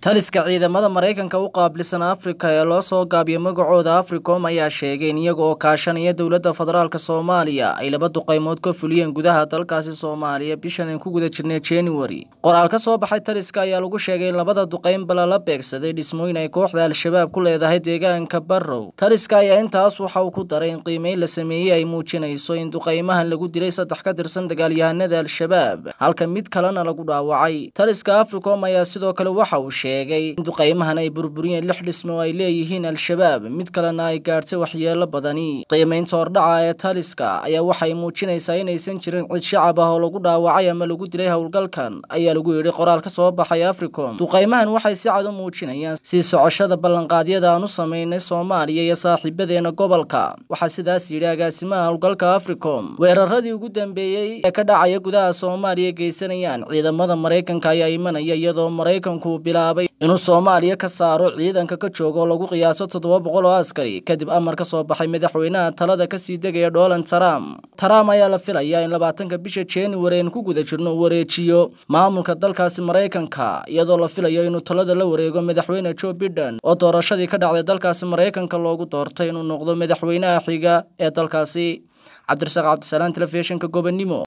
taliska ciidamada maraykanka u qaabilsan afrika ee loo soo gaabiyay magacooda africom ayaa sheegay in iyaga oo kaashanaya dowladda federaalk soomaaliya ay laba duqeymood ka fuliyeen gudaha dalkaasi soomaaliya bishan aan ku guda jirnay january qoraal ka soo baxay taliska ayaa lagu sheegay in labada duqeynba lala beegsaday dhismooyin ay kooxda al-shabaab ku leedahay deegaanka barrow taliska ayaa intaas waxa uu ku daray in qiimeyn la sameeyey ay muujinayso in duqeymahan lagu dilay saddex ka tirsan dagaalyahanada al-shabaab halka mid kalena lagu dhaawacay taliska africom ayaa sidoo kale waxa uu sheegay in duqeymahan ay burburiyeen lix dhismo oo ay leeyihiin al-shabaab mid kalena ay gaadhsay waxyeelo badani qiimeynta hordhaca ee taliska ayaa waxay muujinaysaa inaysan jirin cid shacab ah oo lagu dhaawacay ama lagu dilay howlgalkan ayaa lagu yidhi qoraal ka soo baxay africom duqeymahan waxay si cad u muujinayaan sii socoshada ballanqaadyada aan u sameynay soomaaliya iyo saaxiibadeena gobolka waxaa sidaas yidhi agaasimaha howlgalka africom weeraradii ugu dambeeyey ee ka dhacaya gudaha soomaaliya geysanayaan ciidamada maraykanka ayaa imanaya iyadoo maraykanku bilaabay inuu soomaaliya ka saaro ciidanka ka jooga oo lagu qiyaaso toddoba boqol oo askari kadib amar ka soo baxay madaxweynaha talada kasii degaya donald trump trump ayaa la filayaa in labaatanka bisha january aan ku guda jirno uu wareejiyo maamulka dalkaasi maraykanka iyadoo la filayo inuu talada la wareego madaxweyne joe biden oo doorashadii ka dhacday dalkaasi maraykanka loogu doortay inuu noqdo madaxweynaha xiga ee dalkaasi cabdirasaaq cabdisalaan telefishinka gobonimo